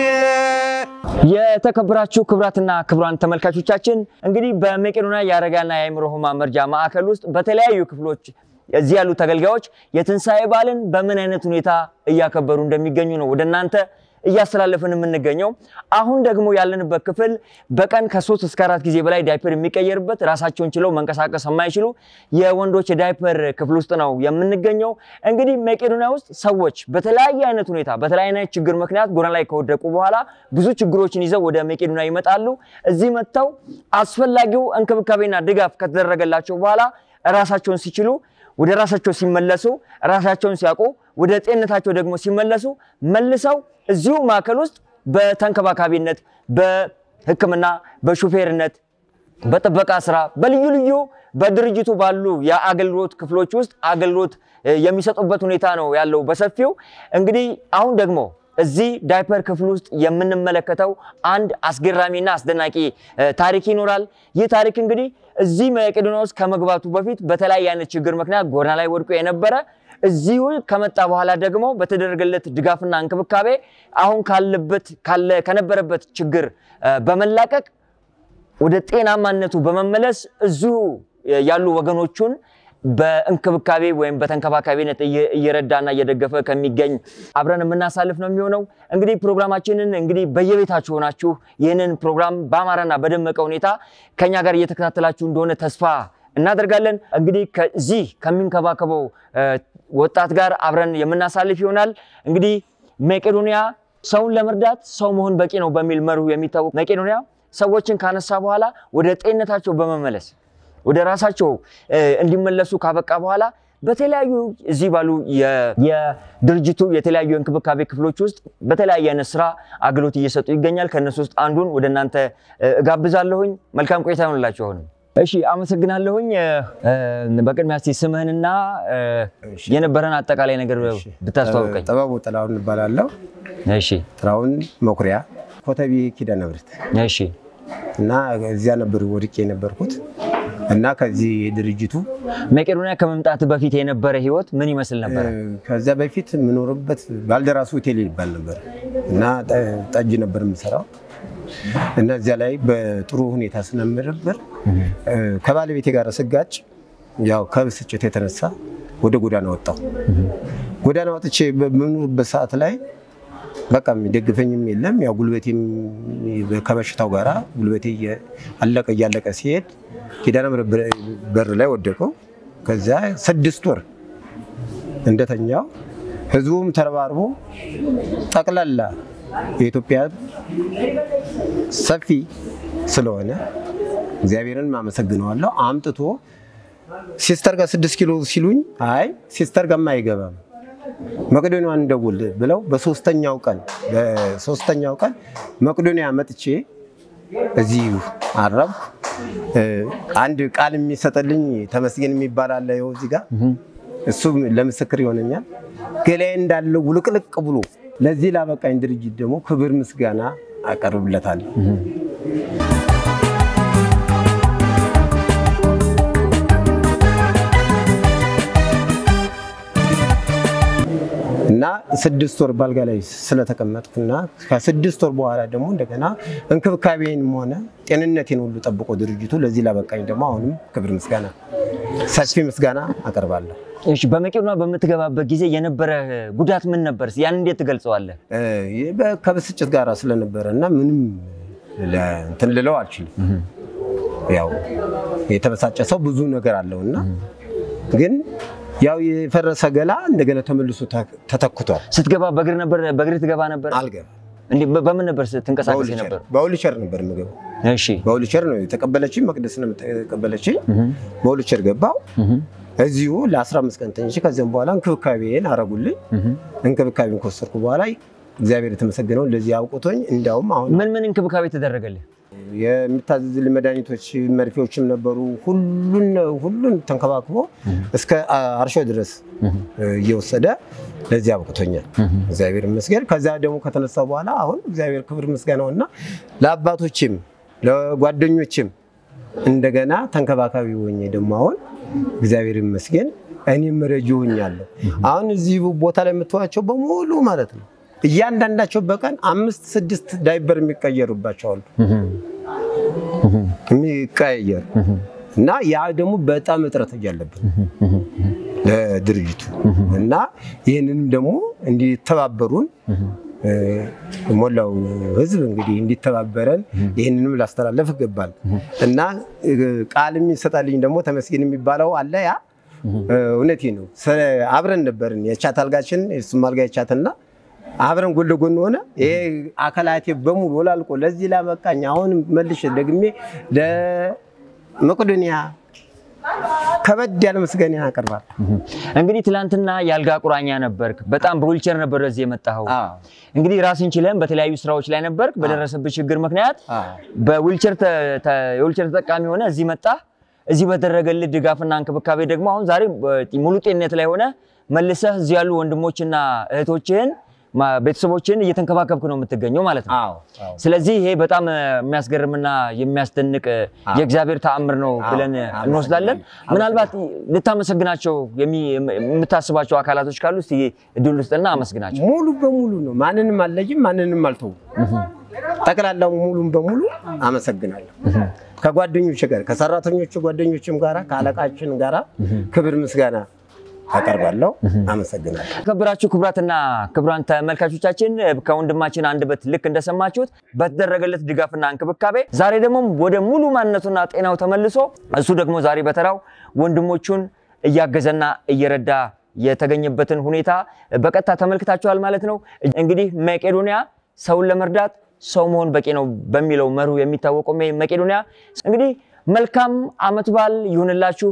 የተከበራችሁ ክቡራትና ክቡራን ተመልካቾቻችን እንግዲህ በመቄዶንያ የአረጋና የአእምሮ ሕሙማን መርጃ ማዕከል ውስጥ በተለያዩ ክፍሎች እዚህ ያሉ ተገልጋዮች የትንሣኤ በዓልን በምን አይነት ሁኔታ እያከበሩ እንደሚገኙ ነው ወደ እናንተ እያስተላለፍን የምንገኘው። አሁን ደግሞ ያለንበት ክፍል በቀን ከሶስት እስከ አራት ጊዜ በላይ ዳይፐር የሚቀየርበት ራሳቸውን ችለው መንቀሳቀስ የማይችሉ የወንዶች የዳይፐር ክፍል ውስጥ ነው የምንገኘው። እንግዲህ መቄዶንያ ውስጥ ሰዎች በተለያየ አይነት ሁኔታ በተለያየ አይነት ችግር ምክንያት ጎዳና ላይ ከወደቁ በኋላ ብዙ ችግሮችን ይዘው ወደ መቄዶንያ ይመጣሉ። እዚህ መጥተው አስፈላጊው እንክብካቤና ድጋፍ ከተደረገላቸው በኋላ ራሳቸውን ሲችሉ ወደ ራሳቸው ሲመለሱ ራሳቸውን ሲያውቁ ወደ ጤንነታቸው ደግሞ ሲመለሱ መልሰው እዚሁ ማዕከል ውስጥ በተንከባካቢነት፣ በሕክምና፣ በሹፌርነት፣ በጥበቃ ስራ፣ በልዩ ልዩ በድርጅቱ ባሉ የአገልግሎት ክፍሎች ውስጥ አገልግሎት የሚሰጡበት ሁኔታ ነው ያለው በሰፊው። እንግዲህ አሁን ደግሞ እዚህ ዳይፐር ክፍል ውስጥ የምንመለከተው አንድ አስገራሚና አስደናቂ ታሪክ ይኖራል። ይህ ታሪክ እንግዲህ እዚህ መቄዶንያ ውስጥ ከመግባቱ በፊት በተለያየ አይነት ችግር ምክንያት ጎዳና ላይ ወድቆ የነበረ እዚሁ ከመጣ በኋላ ደግሞ በተደረገለት ድጋፍና እንክብካቤ አሁን ካለበት ከነበረበት ችግር በመላቀቅ ወደ ጤናማነቱ በመመለስ እዚሁ ያሉ ወገኖቹን በእንክብካቤ ወይም በተንከባካቢነት እየረዳና እየደገፈ ከሚገኝ አብረን የምናሳልፍ ነው የሚሆነው። እንግዲህ ፕሮግራማችንን እንግዲህ በየቤታችሁ ሆናችሁ ይህንን ፕሮግራም በአማረና በደመቀ ሁኔታ ከኛ ጋር እየተከታተላችሁ እንደሆነ ተስፋ እናደርጋለን። እንግዲህ ከዚህ ከሚንከባከበው ወጣት ጋር አብረን የምናሳልፍ ይሆናል። እንግዲህ መቄዶንያ ሰውን ለመርዳት ሰው መሆን በቂ ነው በሚል መርሁ የሚታወቅ መቄዶንያ ሰዎችን ካነሳ በኋላ ወደ ጤንነታቸው በመመለስ ወደ ራሳቸው እንዲመለሱ ካበቃ በኋላ በተለያዩ እዚህ ባሉ የድርጅቱ የተለያዩ የእንክብካቤ ክፍሎች ውስጥ በተለያየ አይነት ስራ አገልግሎት እየሰጡ ይገኛል። ከእነሱ ውስጥ አንዱን ወደ እናንተ እጋብዛለሁኝ። መልካም ቆይታ ይሆንላችሁ። አሁንም እሺ፣ አመሰግናለሁኝ። በቅድሚያ እስኪ ስምህንና የነበረን አጠቃላይ ነገር ብታስተዋውቀኝ። ጥበቡ ጥላሁን እባላለሁ። እሺ፣ ጥላሁን መኩሪያ ኮተቤ ኪዳነ ምሕረት እሺ፣ እና እዚያ ነበር ወድቄ የነበርኩት እና ከዚህ ድርጅቱ መቄዶንያ ከመምጣት በፊት የነበረ ህይወት ምን ይመስል ነበር? ከዚያ በፊት የምኖርበት ባልደራስ ሆቴል ይባል ነበር እና ጠጅ ነበር የምሰራው እና እዚያ ላይ በጥሩ ሁኔታ ስለምነበር ከባለቤቴ ጋር ስጋጭ ያው ከብስጭት የተነሳ ወደ ጎዳና ወጣሁ። ጎዳና ወጥቼ በምኖርበት ሰዓት ላይ በቃ የሚደግፈኝም የለም። ያው ጉልበቴም ከበሽታው ጋራ ጉልበቴ አለቀ እያለቀ ሲሄድ ኪዳነ ምሕረት በር ላይ ወደቀው። ከዚያ ስድስት ወር እንደተኛው ህዝቡም ተረባርቦ ጠቅላላ የኢትዮጵያ ሰፊ ስለሆነ እግዚአብሔርን አመሰግነዋለሁ። አምጥቶ ሲስተር ጋር ስድስት ኪሎ ሲሉኝ አይ ሲስተር ጋርማ አይገባም መቄዶንያን እንደውል ብለው በሶስተኛው ቀን በሶስተኛው ቀን መቄዶንያ መጥቼ እዚህ አረብኩ። እ፣ አንድ ቃል የሚሰጥልኝ ተመስገን የሚባል አለ ይኸው እዚህ ጋር እሱ ለምስክር ይሆነኛል። ገላዬ እንዳለ ውልቅልቅ ብሎ ለዚህ ላበቃኝ ድርጅት ደግሞ ክብር ምስጋና አቀርብለታለሁ። እና ስድስት ወር ባልጋ ላይ ስለተቀመጥኩና ከስድስት ወር በኋላ ደግሞ እንደገና እንክብካቤንም ሆነ ጤንነቴን ሁሉ ጠብቆ ድርጅቱ ለዚህ ላበቃኝ ደግሞ አሁንም ክብር ምስጋና ሰፊ ምስጋና አቀርባለሁ። እሺ በመቄዶንያ በምትገባበት ጊዜ የነበረ ጉዳት ምን ነበር? ያን እንዴት ትገልጸዋለህ? እ፣ ይህ በ- ከብስጭት ጋር ስለነበረ እና ምንም ለ- እንትን ልለው አልችልም። ያው የተበሳጨ ሰው ብዙ ነገር አለው እና ግን ያው የፈረሰ ገላ እንደገና ተመልሶ ተ- ተተክቷል። ስትገባ በእግር ነበር በእግር ትገባ ነበር? አልገባም። እንዴ በ- በምን ነበር ትንቀሳቀስ በውልቸር ነበር? በውልቸር ነበር የምገባው። እሺ በውልቸር ነው የተቀበለችኝ። መቅደስ ነው የተቀበለችኝ። በውልቸር ገባው። እዚሁ ለ15 ቀን ተኝቼ ከዚያም በኋላ እንክብካቤን አረጉልኝ። እንክብካቤን ከወሰድኩ በኋላ እግዚአብሔር የተመሰገነው ለዚህ አውቁቶኝ እንዲያውም አሁን ምን ምን እንክብካቤ ተደረገልህ? የሚታዘዝልኝ መድኃኒቶች መርፌዎችም ነበሩ። ሁሉን ሁሉን ተንከባክቦ እስከ አርሾ ድረስ እየወሰደ ለዚህ አብቅቶኛል። እግዚአብሔር ይመስገን። ከዛ ደግሞ ከተነሳ በኋላ አሁን እግዚአብሔር ክብር ምስጋናው እና ለአባቶችም ለጓደኞችም እንደገና ተንከባካቢ ሆኜ ደግሞ አሁን እግዚአብሔር ይመስገን እኔም ረጂ ሆኛለሁ። አሁን እዚህ ቦታ ላይ የምትዋቸው በሙሉ ማለት ነው እያንዳንዳቸው በቀን አምስት ስድስት ዳይበር የሚቀየሩባቸው አሉ የሚቀያየር እና ያ ደግሞ በጣም እጥረት እያለብን ለድርጅቱ እና ይህንንም ደግሞ እንዲተባበሩን እ፣ ሞላው ሕዝብ እንግዲህ እንዲተባበረን ይህንንም ላስተላለፍ ይገባል እና እ፣ ቃልም ይሰጣልኝ ደግሞ ተመስገን የሚባለው አለ ያ እ፣ እውነቴ ነው። ስለ አብረን ነበርን የቻት አልጋችን የሱም አልጋ የቻትና አብረን ጎን ለጎን ሆነ ይሄ አካላቴ በሙሉ ወላልቆ ለዚህ ላበቃኝ አሁን መልሼ ደግሜ ለመቄዶንያ ከበድ ያለ ምስጋና ያቀርባል። እንግዲህ ትላንትና የአልጋ ቁራኛ ነበርክ። በጣም በዊልቸር ነበር ወደዚህ የመጣኸው። እንግዲህ ራስን ችለን በተለያዩ ስራዎች ላይ ነበርክ። በደረሰብህ ችግር ምክንያት በዊልቸር ተ- ተ- የዊልቸር ተጠቃሚ ሆነ እዚህ መጣ። እዚህ በተደረገልህ ድጋፍና እንክብካቤ ደግሞ አሁን ዛሬ በ- ሙሉ ጤንነት ላይ ሆነ መልሰህ እዚህ ያሉ ወንድሞችና እህቶችህን ማ- ቤተሰቦችህን እየተንከባከብክ ነው የምትገኘው ማለት ነው። አዎ አዎ። ስለዚህ ይሄ በጣም እ፣ የሚያስገርምና የሚያስደንቅ እ፣ የእግዚአብሔር ተአምር ነው ብለን እ, አዎ። እንወስዳለን። ምናልባት ልታመሰግናቸው የሚ- የምታስባቸው አካላቶች ካሉ እስቲ እድል ውስጥና አመስግናቸው። ሙሉ በሙሉ ነው። ማንንም አልለይም፣ ማንንም አልተውም። ጠቅላላው ሙሉም በሙሉ አመሰግናለሁ። ከጓደኞች ጋር ከሰራተኞቹ ጓደኞችም ጋራ ከአለቃችን ጋራ ክብር ምስጋና አቀርባለሁ። አመሰግናለሁ። የተከበራችሁ ክቡራትና ክቡራን ተመልካቾቻችን ከወንድማችን አንደበት ልክ እንደሰማችሁት በተደረገለት ድጋፍና እንክብካቤ ዛሬ ደግሞ ወደ ሙሉ ማንነቱና ጤናው ተመልሶ እሱ ደግሞ ዛሬ በተራው ወንድሞቹን እያገዘና እየረዳ የተገኘበትን ሁኔታ በቀጥታ ተመልክታችኋል ማለት ነው። እንግዲህ መቄዶንያ ሰውን ለመርዳት ሰው መሆን በቂ ነው በሚለው መርሁ የሚታወቀው መቄዶንያ እንግዲህ መልካም ዓመት በዓል ይሁንላችሁ።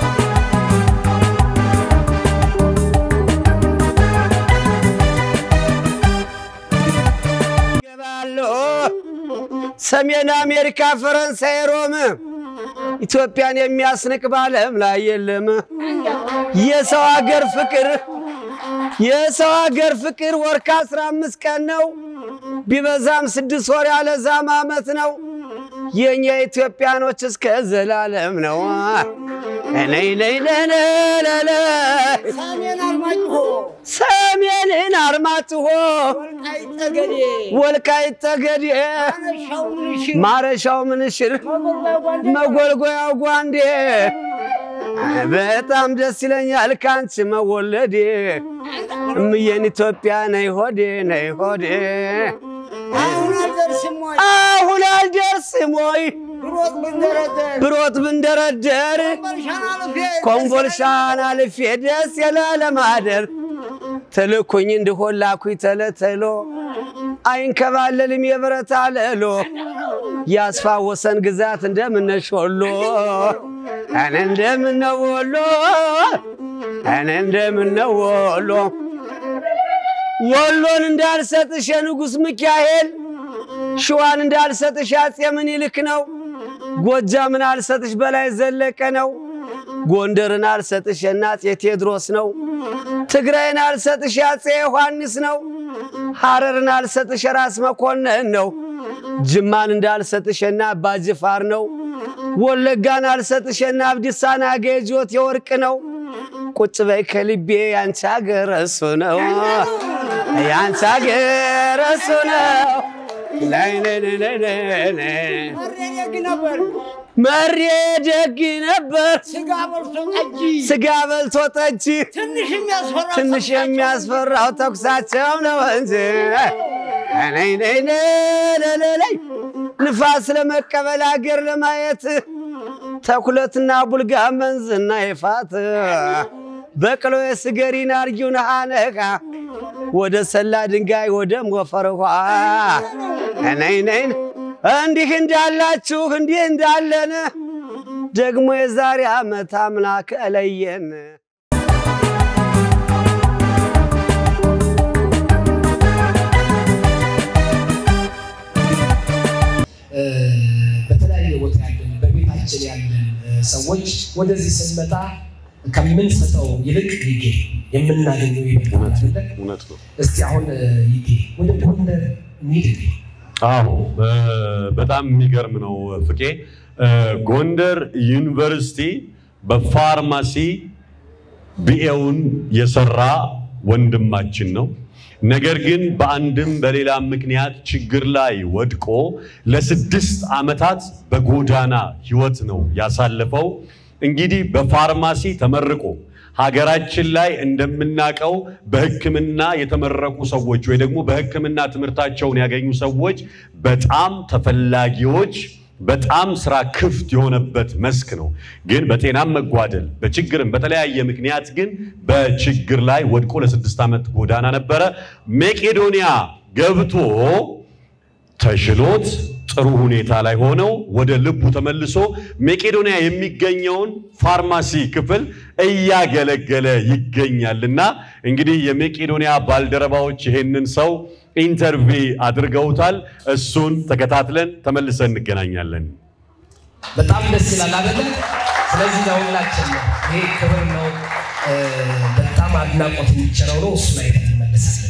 ይገባሉ ሰሜን አሜሪካ፣ ፈረንሳይ፣ ሮም ኢትዮጵያን የሚያስንቅ በዓለም ላይ የለም። የሰው ሀገር ፍቅር የሰው ሀገር ፍቅር ወር ከአስራ አምስት ቀን ነው ቢበዛም ስድስት ወር ያለዛም ዓመት ነው። የእኛ ኢትዮጵያኖች እስከ ዘላለም ነው። ነይ ነይ ነለለለ ሰሜንን አርማጭሆ ወልቃይት ጠገዴ ማረሻው ምንሽር መጎልጎያው ጓንዴ በጣም ደስ ይለኛል ካንቺ መወለዴ እምዬን ኢትዮጵያ ነይ ሆዴ ነይ ሆዴ አሁን አልደርስም ወይ ብሮት ብንደረደር ኮምቦልሻን አልፌ ደስ የለ ለማደር ትልኩኝ እንድሆን ላኩኝ ተለተሎ አይንከባለልም የብረት አለሎ ያስፋ ወሰን ግዛት እንደምነሽ ወሎ እኔ እንደምነው ወሎ እኔ እንደምነው ወሎ ወሎን እንዳልሰጥሽ የንጉሥ ሚካኤል ሸዋን እንዳልሰጥሽ አፄ ምኒልክ ነው። ጎጃምን አልሰጥሽ በላይ ዘለቀ ነው። ጎንደርን አልሰጥሽ አፄ ቴዎድሮስ ነው። ትግራይን አልሰጥሽ አፄ ዮሐንስ ነው። ሐረርን አልሰጥሽ ራስ መኮንን ነው። ጅማን እንዳልሰጥሽና አባ ጅፋር ነው። ወለጋን አልሰጥሽና አብዲሳና ገጆት የወርቅ ነው። ቁጭ በይ ከልቤ ያንቺ አገር እሱ ነው ያንቺ አገር እሱ ነው። ላይ ላይ ላይ ላይ ላይ መሬ ደግ ነበር ስጋ በልቶ ጠጅ ትንሽ የሚያስፈራው ተኩሳቸው ነው እንጂ ነይ ነይ ነይ ነይ ንፋስ ለመቀበል አገር ለማየት ተኩለትና ቡልጋ መንዝና ይፋት በቅሎ የስገሪን አርጊውን ሃነኻ ወደ ሰላ ድንጋይ ወደ ሞፈር ውሃ ነይ ነይ እንዲህ እንዳላችሁ እንዲህ እንዳለን ደግሞ የዛሬ ዓመት አምላክ እለየን። በተለያየ ቦታ ያለን በቤታችን ያለን ሰዎች ወደዚህ ስንመጣ ከምንሰጠው ይልቅ ይጌ የምናገኘው ይበልጣል አይደለ? እውነት ነው። እስቲ አሁን ይጌ ወደ ጎንደር እንሂድ እንዴ? አዎ በጣም የሚገርም ነው ፍቄ። ጎንደር ዩኒቨርሲቲ በፋርማሲ ቢኤውን የሰራ ወንድማችን ነው። ነገር ግን በአንድም በሌላ ምክንያት ችግር ላይ ወድቆ ለስድስት ዓመታት በጎዳና ህይወት ነው ያሳለፈው። እንግዲህ በፋርማሲ ተመርቆ ሀገራችን ላይ እንደምናውቀው በሕክምና የተመረቁ ሰዎች ወይ ደግሞ በሕክምና ትምህርታቸውን ያገኙ ሰዎች በጣም ተፈላጊዎች በጣም ስራ ክፍት የሆነበት መስክ ነው። ግን በጤናም መጓደል በችግርም በተለያየ ምክንያት ግን በችግር ላይ ወድቆ ለስድስት ዓመት ጎዳና ነበረ። መቄዶንያ ገብቶ ተሽሎት ጥሩ ሁኔታ ላይ ሆነው ወደ ልቡ ተመልሶ መቄዶንያ የሚገኘውን ፋርማሲ ክፍል እያገለገለ ይገኛልና እንግዲህ የመቄዶንያ ባልደረባዎች ይሄንን ሰው ኢንተርቪ አድርገውታል። እሱን ተከታትለን ተመልሰን እንገናኛለን። በጣም ደስ ይላል አይደለ? ስለዚህ ለሁላችን ነው ይሄ ክብር ነው። በጣም አድናቆት የሚቸረው ነው። እሱን አይተን እንመለሳለን።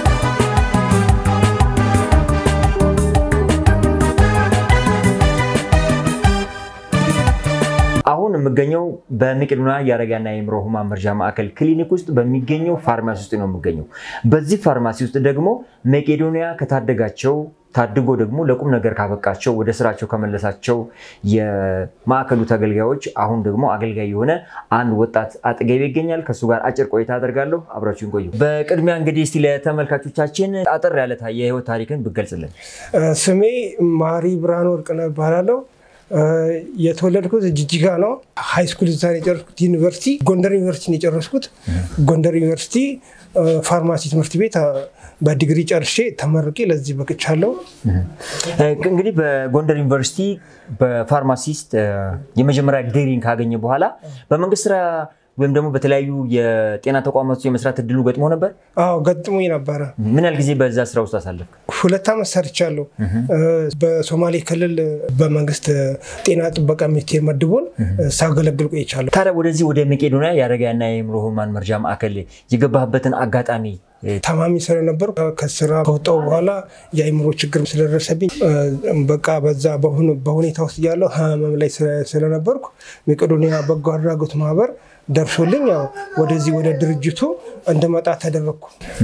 አሁን የምገኘው በመቄዶንያ የአረጋና የአእምሮ ህሙማን መርጃ ማዕከል ክሊኒክ ውስጥ በሚገኘው ፋርማሲ ውስጥ ነው የምገኘው። በዚህ ፋርማሲ ውስጥ ደግሞ መቄዶንያ ከታደጋቸው ታድጎ ደግሞ ለቁም ነገር ካበቃቸው ወደ ስራቸው ከመለሳቸው የማዕከሉ ተገልጋዮች አሁን ደግሞ አገልጋይ የሆነ አንድ ወጣት አጠገቤ ይገኛል። ከእሱ ጋር አጭር ቆይታ አደርጋለሁ። አብራችሁን ቆዩ። በቅድሚያ እንግዲህ እስቲ ለተመልካቾቻችን አጠር ያለ የህይወት ታሪክን ብገልጽልን። ስሜ ማሪ ብርሃን ወርቅነህ እባላለሁ። የተወለድኩት ጅጅጋ ነው። ሃይ ስኩል እዛ ነው የጨረስኩት። ዩኒቨርሲቲ ጎንደር ዩኒቨርሲቲ ነው የጨረስኩት። ጎንደር ዩኒቨርሲቲ ፋርማሲ ትምህርት ቤት በዲግሪ ጨርሼ ተመርቄ ለዚህ በቅቻለሁ። እንግዲህ በጎንደር ዩኒቨርሲቲ በፋርማሲስት የመጀመሪያ ዲግሪን ካገኘ በኋላ በመንግስት ስራ ወይም ደግሞ በተለያዩ የጤና ተቋማት ውስጥ የመስራት እድሉ ገጥሞ ነበር? አዎ ገጥሞኝ ነበረ። ምን ያህል ጊዜ በዛ ስራ ውስጥ አሳለፍክ? ሁለት ዓመት ሰርቻለሁ። በሶማሌ ክልል በመንግስት ጤና ጥበቃ ሚኒስቴር መድቦን ሳገለግል ቆይቻለሁ። ታዲያ ወደዚህ ወደ መቄዶንያ የአረጋውያንና የአእምሮ ህሙማን መርጃ ማዕከል የገባህበትን አጋጣሚ ታማሚ ስለነበር ከስራ ከወጣሁ በኋላ የአእምሮ ችግር ስለደረሰብኝ በቃ በዛ በሁኔታ ውስጥ እያለሁ ህመም ላይ ስለነበርኩ መቄዶንያ በጎ አድራጎት ማህበር ደርሶልኝ ያው ወደዚህ ወደ ድርጅቱ እንድመጣ ተደረግኩ።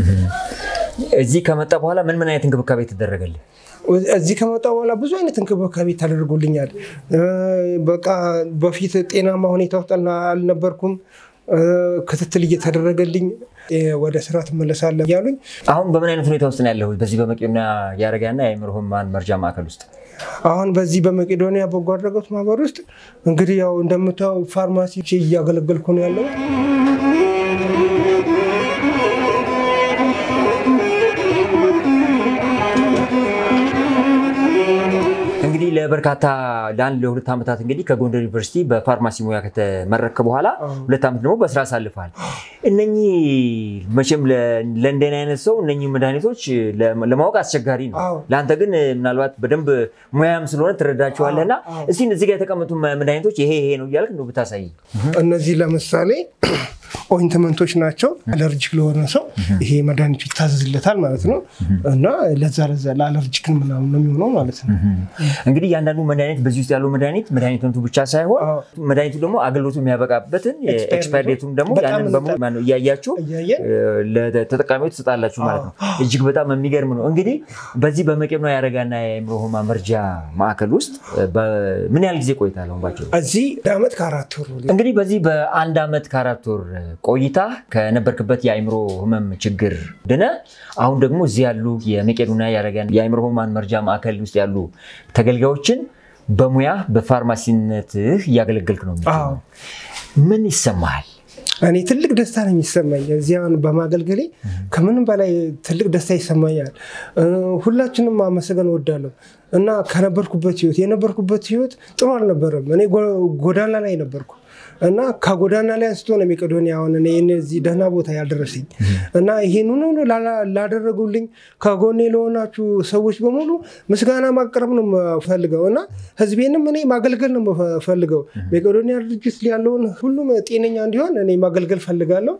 እዚህ ከመጣ በኋላ ምን ምን አይነት እንክብካቤ ተደረገልህ? እዚህ ከመጣ በኋላ ብዙ አይነት እንክብካቤ ተደርጎልኛል። በቃ በፊት ጤናማ ሁኔታ ውስጥ አልነበርኩም። ክትትል እየተደረገልኝ ወደ ስራ ትመለሳለህ እያሉኝ አሁን በምን አይነት ሁኔታ ውስጥ ነው ያለሁ? በዚህ በመቄዶንያ የአረጋውያንና የአእምሮ ህሙማን መርጃ ማዕከል ውስጥ አሁን በዚህ በመቄዶንያ በጎ አድራጎት ማህበር ውስጥ እንግዲህ ያው እንደምታው ፋርማሲ እያገለገልኩ ነው ያለው። እንግዲህ ለበርካታ ለአንድ ለሁለት ዓመታት እንግዲህ ከጎንደር ዩኒቨርሲቲ በፋርማሲ ሙያ ከተመረክ በኋላ ሁለት ዓመት ደግሞ በስራ አሳልፈሃል። እነኚህ መቼም ለ- ለእንደኔ አይነት ሰው እነኚህ መድኃኒቶች ለ- ለማወቅ አስቸጋሪ ነው። አዎ። ለአንተ ግን ምናልባት በደንብ ሙያም ስለሆነ ትረዳቸዋለህ እና እስቲ እዚህ ጋር የተቀመጡ መ- መድኃኒቶች ይሄ ይሄ ነው እያልክ እንደው ብታሳይ። እነዚህ ለምሳሌ ኦይንትመንቶች ናቸው። አለርጂክ ለሆነ ሰው ይሄ መድኃኒቱ ይታዘዝለታል ማለት ነው እና ለዛ ለዛ ለአለርጂክን ምናምን ነው የሚሆነው ማለት ነው። እንግዲህ እያንዳንዱ መድኃኒት በዚህ ውስጥ ያለው መድኃኒት መድኃኒትነቱ ብቻ ሳይሆን አዎ። መድኃኒቱ ደግሞ አገልግሎቱ የሚያበቃበትን Expiry ኤክስፓየር date ዴቱን ደግሞ በጣም ያንን በሙሉ ማነው እያያችሁ እያየን እ፣ ለተጠቃሚዎች ትሰጣላችሁ ማለት ነው። እጅግ በጣም የሚገርም ነው። እንግዲህ በዚህ በመቄዶንያ የአረጋና የአእምሮ ህሙማን መርጃ ማዕከል ውስጥ በ- ምን ያህል ጊዜ ቆይታል? አሁን ባጭሩ እዚህ ለአመት ከአራት ወር እንግዲህ በዚህ በአንድ ዓመት ከአራት ወር ቆይታ ከነበርክበት የአእምሮ ህመም ችግር ድነ አሁን ደግሞ እዚህ ያሉ የመቄዶንያ የአረጋን የአእምሮ ህሙማን መርጃ ማዕከል ውስጥ ያሉ ተገልጋዮችን በሙያ በፋርማሲነትህ እያገለገልክ ነው የሚገኘው። አዎ። ምን ይሰማሃል? እኔ ትልቅ ደስታ ነው የሚሰማኝ እዚያን በማገልገሌ ከምንም በላይ ትልቅ ደስታ ይሰማኛል። እ፣ ሁላችንም ማመሰገን እወዳለሁ እና ከነበርኩበት ህይወት የነበርኩበት ህይወት ጥሩ አልነበረም። እኔ ጎ- ጎዳና ላይ ነበርኩ እና ከጎዳና ላይ አንስቶ ነው መቄዶንያ አሁን እኔ እዚህ ደህና ቦታ ያልደረሰኝ እና ይህንን ሁሉ ላላ- ላደረጉልኝ ከጎኔ ለሆናችሁ ሰዎች በሙሉ ምስጋና ማቅረብ ነው የምፈልገው እና ህዝቤንም እኔ ማገልገል ነው የምፈልገው። መቄዶንያ ድርጅት ያለውን ሁሉም ጤነኛ እንዲሆን እኔ ማገልገል ፈልጋለሁ።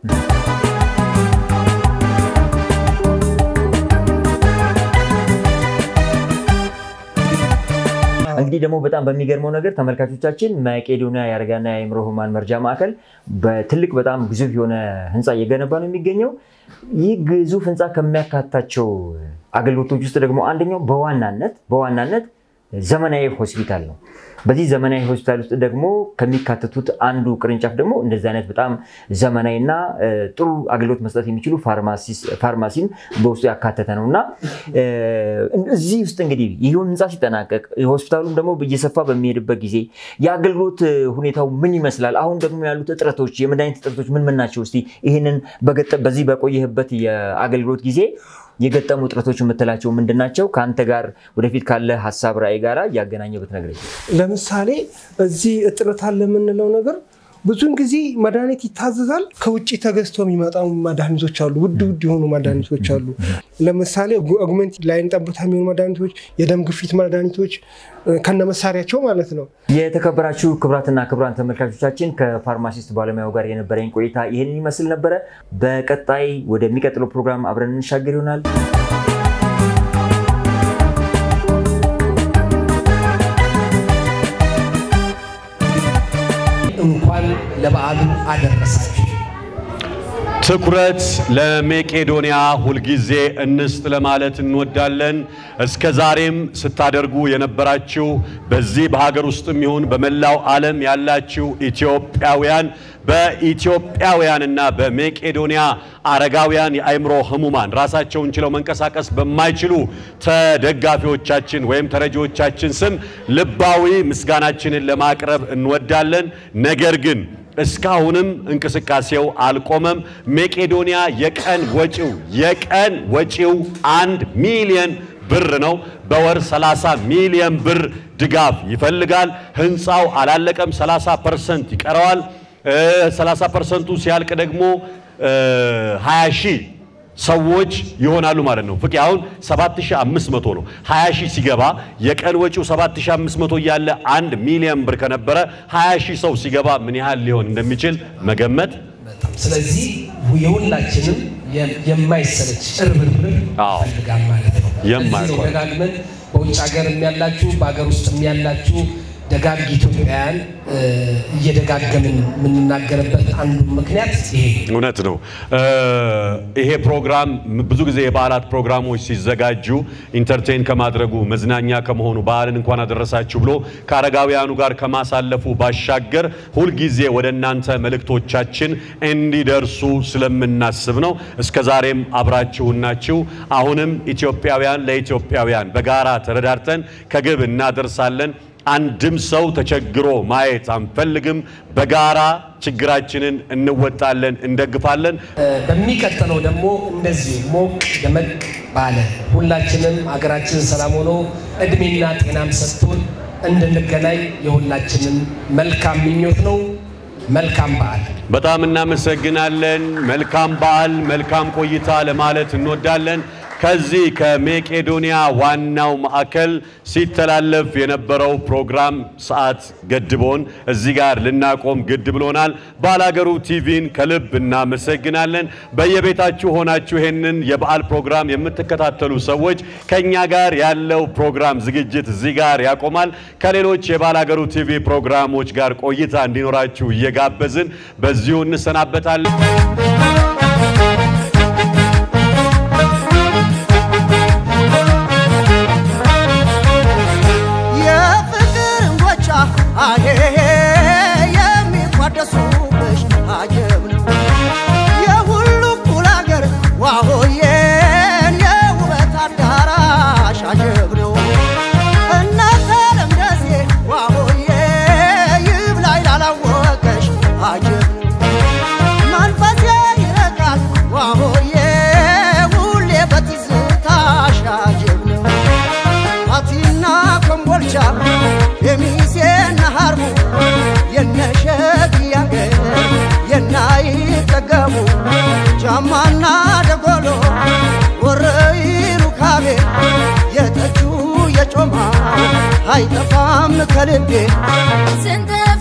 እንግዲህ ደግሞ በጣም በሚገርመው ነገር ተመልካቾቻችን መቄዶንያ የአረጋና የአእምሮ ህሙማን መርጃ ማዕከል በትልቅ በጣም ግዙፍ የሆነ ህንፃ እየገነባ ነው የሚገኘው። ይህ ግዙፍ ህንፃ ከሚያካታቸው አገልግሎቶች ውስጥ ደግሞ አንደኛው በዋናነት በዋናነት ዘመናዊ ሆስፒታል ነው። በዚህ ዘመናዊ ሆስፒታል ውስጥ ደግሞ ከሚካተቱት አንዱ ቅርንጫፍ ደግሞ እንደዚህ አይነት በጣም ዘመናዊና እ፣ ጥሩ አገልግሎት መስጠት የሚችሉ ፋርማሲስ- ፋርማሲን በውስጡ ያካተተ ነው እና እ፣ እዚህ ውስጥ እንግዲህ ይህ ህንፃ ሲጠናቀቅ ሆስፒታሉም ደግሞ እየሰፋ በሚሄድበት ጊዜ የአገልግሎት እ፣ ሁኔታው ምን ይመስላል? አሁን ደግሞ ያሉት እጥረቶች፣ የመድኃኒት እጥረቶች ምን ምን ናቸው? እስቲ ይህንን በገጠ- በዚህ በቆየህበት የአገልግሎት ጊዜ የገጠሙ እጥረቶች የምትላቸው ምንድን ናቸው? ከአንተ ጋር ወደፊት ካለ ሀሳብ ራዕይ ጋራ እያገናኘ ብትነግረኝ። ለምሳሌ እዚህ እጥረት አለ የምንለው ነገር ብዙውን ጊዜ መድኃኒት ይታዘዛል። ከውጭ ተገዝተው የሚመጣ መድኃኒቶች አሉ፣ ውድ ውድ የሆኑ መድኃኒቶች አሉ። ለምሳሌ አጉመንት ለዓይን ጠብታ የሚሆኑ መድኃኒቶች፣ የደም ግፊት መድኃኒቶች ከነ መሳሪያቸው ማለት ነው። የተከበራችሁ ክቡራትና ክቡራን ተመልካቾቻችን ከፋርማሲስት ባለሙያው ጋር የነበረኝ ቆይታ ይህንን ይመስል ነበረ። በቀጣይ ወደሚቀጥለው ፕሮግራም አብረን እንሻገር ይሆናል። እንኳን ለበዓሉ አደረሳችሁ። ትኩረት ለመቄዶንያ ሁልጊዜ እንስጥ ለማለት እንወዳለን። እስከ ዛሬም ስታደርጉ የነበራችሁ በዚህ በሀገር ውስጥም ይሁን በመላው ዓለም ያላችሁ ኢትዮጵያውያን በኢትዮጵያውያንና በመቄዶንያ አረጋውያን የአእምሮ ህሙማን ራሳቸውን ችለው መንቀሳቀስ በማይችሉ ተደጋፊዎቻችን ወይም ተረጂዎቻችን ስም ልባዊ ምስጋናችንን ለማቅረብ እንወዳለን። ነገር ግን እስካሁንም እንቅስቃሴው አልቆመም። መቄዶንያ የቀን ወጪው የቀን ወጪው አንድ ሚሊየን ብር ነው። በወር 30 ሚሊየን ብር ድጋፍ ይፈልጋል። ህንፃው አላለቀም፣ 30 ፐርሰንት ይቀረዋል። እ 30 ፐርሰንቱ ሲያልቅ ደግሞ እ 20 ሺህ ሰዎች ይሆናሉ ማለት ነው። ፍቄ አሁን 7500 ነው። 20 ሺህ ሲገባ የቀን ወጪው 7500 እያለ አንድ ሚሊዮን ብር ከነበረ 20 ሺህ ሰው ሲገባ ምን ያህል ሊሆን እንደሚችል መገመት በጣም ስለዚህ የሁላችንም የ- የማይሰለች እርብርብ አዎ። ይፈልጋል ማለት ነው። የማያቋርጥ። ለዚህ ነው ደጋግመን በውጭ ሀገርም ያላችሁ በሀገር ውስጥም ያላችሁ ደጋግ ኢትዮጵያውያን እ፣ እየደጋገምን የምንናገርበት አንዱ ምክንያት ይሄ ነው። እውነት ነው። እ ይሄ ፕሮግራም ብዙ ጊዜ የበዓላት ፕሮግራሞች ሲዘጋጁ ኢንተርቴን ከማድረጉ መዝናኛ ከመሆኑ በዓልን እንኳን አደረሳችሁ ብሎ ከአረጋውያኑ ጋር ከማሳለፉ ባሻገር ሁልጊዜ ወደ እናንተ መልእክቶቻችን እንዲደርሱ ስለምናስብ ነው። እስከ ዛሬም አብራችሁን ናችሁ። አሁንም ኢትዮጵያውያን ለኢትዮጵያውያን በጋራ ተረዳርተን ከግብ እናደርሳለን። አንድም ሰው ተቸግሮ ማየት አንፈልግም። በጋራ ችግራችንን እንወጣለን፣ እንደግፋለን። እ፣ በሚቀጥለው ደግሞ እንደዚሁ ሞቅ ደመቅ ባለ ሁላችንም ሀገራችን ሰላም ሆኖ እድሜና ጤናም ሰጥቶን እንድንገናኝ የሁላችንም መልካም ምኞት ነው። መልካም በዓል። በጣም እናመሰግናለን። መልካም በዓል፣ መልካም ቆይታ ለማለት እንወዳለን። ከዚህ ከሜቄዶንያ ዋናው ማዕከል ሲተላለፍ የነበረው ፕሮግራም ሰዓት ገድቦን እዚህ ጋር ልናቆም ግድ ብሎናል። ባላገሩ ቲቪን ከልብ እናመሰግናለን። በየቤታችሁ ሆናችሁ ይሄንን የበዓል ፕሮግራም የምትከታተሉ ሰዎች ከኛ ጋር ያለው ፕሮግራም ዝግጅት እዚህ ጋር ያቆማል። ከሌሎች የባላገሩ ቲቪ ፕሮግራሞች ጋር ቆይታ እንዲኖራችሁ እየጋበዝን በዚሁ እንሰናበታለን። የፍቅር እንጎቻ አሄ የሚቋደሱብሽ አጀብ ነው የሁሉ እኩል አገር ዋሆዬን የውበት አዳራሽ አጀብ ነው እናተ ለምደሴ ዋሆዬ ይብላኝ ላላወቀሽ አጀብ ነው መንፈሴ ይረቃል ዋሆዬ ሁሌ በትዝታሽ አጀብ ነው አቲና ኮምቦልቻ የሚሴና ሀርቡ የነሸግያ ገር የናይጠገቡ ጃማና ደጎሎ ወረይ ሩካቤ የጠጁ የጮማ አይጠፋም ከልቤ ስንት